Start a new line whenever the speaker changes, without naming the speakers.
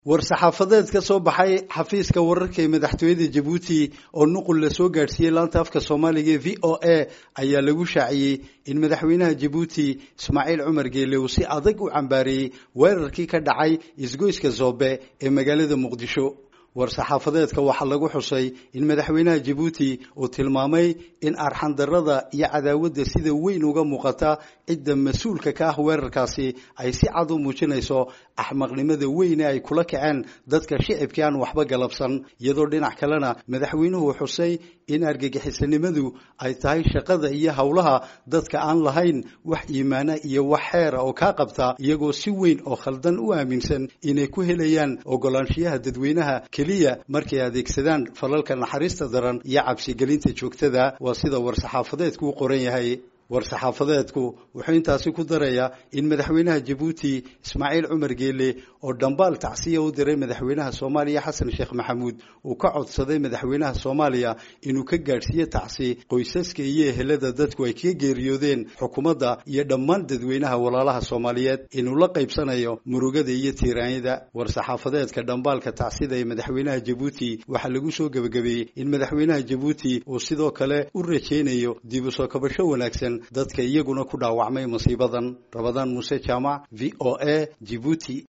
war-saxaafadeed ka soo baxay xafiiska wararka ee madaxtooyada jabuuti oo nuqul la soo gaadhsiiyey laanta afka soomaaliga ee v o a ayaa lagu shaaciyey in madaxweynaha jabuuti ismaaciil cumar geele uu si adag u cambaareeyey weerarkii ka dhacay isgoyska zoobe ee magaalada muqdisho war-saxaafadeedka waxaa lagu xusay in madaxweynaha jabuuti uu tilmaamay in arxandarada iyo cadaawadda sida weyn uga muuqata cidda mas-uulka ka ah weerarkaasi ay si cad u muujinayso axmaqnimada weyne ay kula kaceen dadka shicibkii aan waxba galabsan iyadoo dhinac kalena madaxweynuhu xusay in argagixisanimadu ay tahay shaqada iyo howlaha dadka aan lahayn wax iimaana iyo wax xeera oo kaa qabta iyagoo si weyn oo khaldan u aaminsan inay ku helayaan ogolaanshiyaha dadweynaha keliya markay adeegsadaan falalka naxariista daran iyo cabsigelinta joogtada waa sida war-saxaafadeedku u qoran yahay war-saxaafadeedku wuxuu intaasi ku darayaa in madaxweynaha jabuuti ismaaciil cumar geele oo dhambaal tacsiya u diray madaxweynaha soomaaliya xasan sheekh maxamuud uu ka codsaday madaxweynaha soomaaliya inuu ka gaadhsiiyo tacsi qoysaska iyo ehelada dadku ay kaga geeriyoodeen xukuumadda iyo dhammaan dadweynaha walaalaha soomaaliyeed inuu la qaybsanayo murugada iyo tiiraanyada war-saxaafadeedka dhambaalka tacsida ee madaxweynaha jabuuti waxaa lagu soo gebagabeeyey in madaxweynaha jabuuti uu sidoo kale u rajaynayo dib u soo kabasho wanaagsan dadka iyaguna ku dhaawacmay masiibadan rabadaan muuse jaamac v o a jibuuti